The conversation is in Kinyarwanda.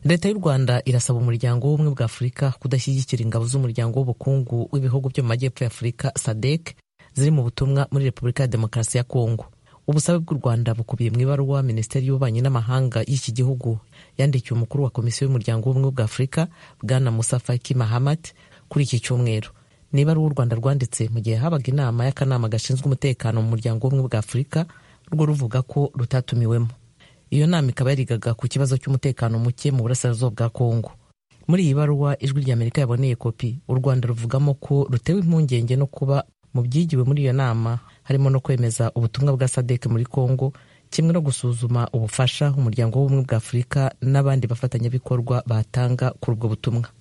leta y'u rwanda irasaba umuryango w'ubumwe bwa afurika kudashyigikira ingabo z'umuryango w'ubukungu w'ibihugu byo mu majyepfo ya afurika sadek ziri mu butumwa muri repubulika ya demokarasi ya kongo ubusabe bw'u rwanda bukubiye mu ibaruwa minisiteri y'ububanyi n'amahanga y'iki gihugu yandikiye umukuru wa komisiyo y'umuryango w'ubumwe bwa afurika bwana musa faki mahamat kuri iki cyumweru ni ibaruwa u rwanda rwanditse mu gihe habaga inama y'akanama gashinzwe umutekano mu muryango w'ubumwe bwa afurika rwo ruvuga ko rutatumiwemo iyo nama ikaba yarigaga ku kibazo cy'umutekano muke mu burasirazuba bwa kongo muri iyi baruwa ijwi ry'amerika yaboneye kopi u rwanda ruvugamo ko rutewe impungenge no kuba mu byigiwe muri iyo nama harimo no kwemeza ubutumwa bwa sadek muri kongo kimwe no gusuzuma ubufasha umuryango w'ubumwe bwa afurika n'abandi bafatanyabikorwa batanga kuri ubwo butumwa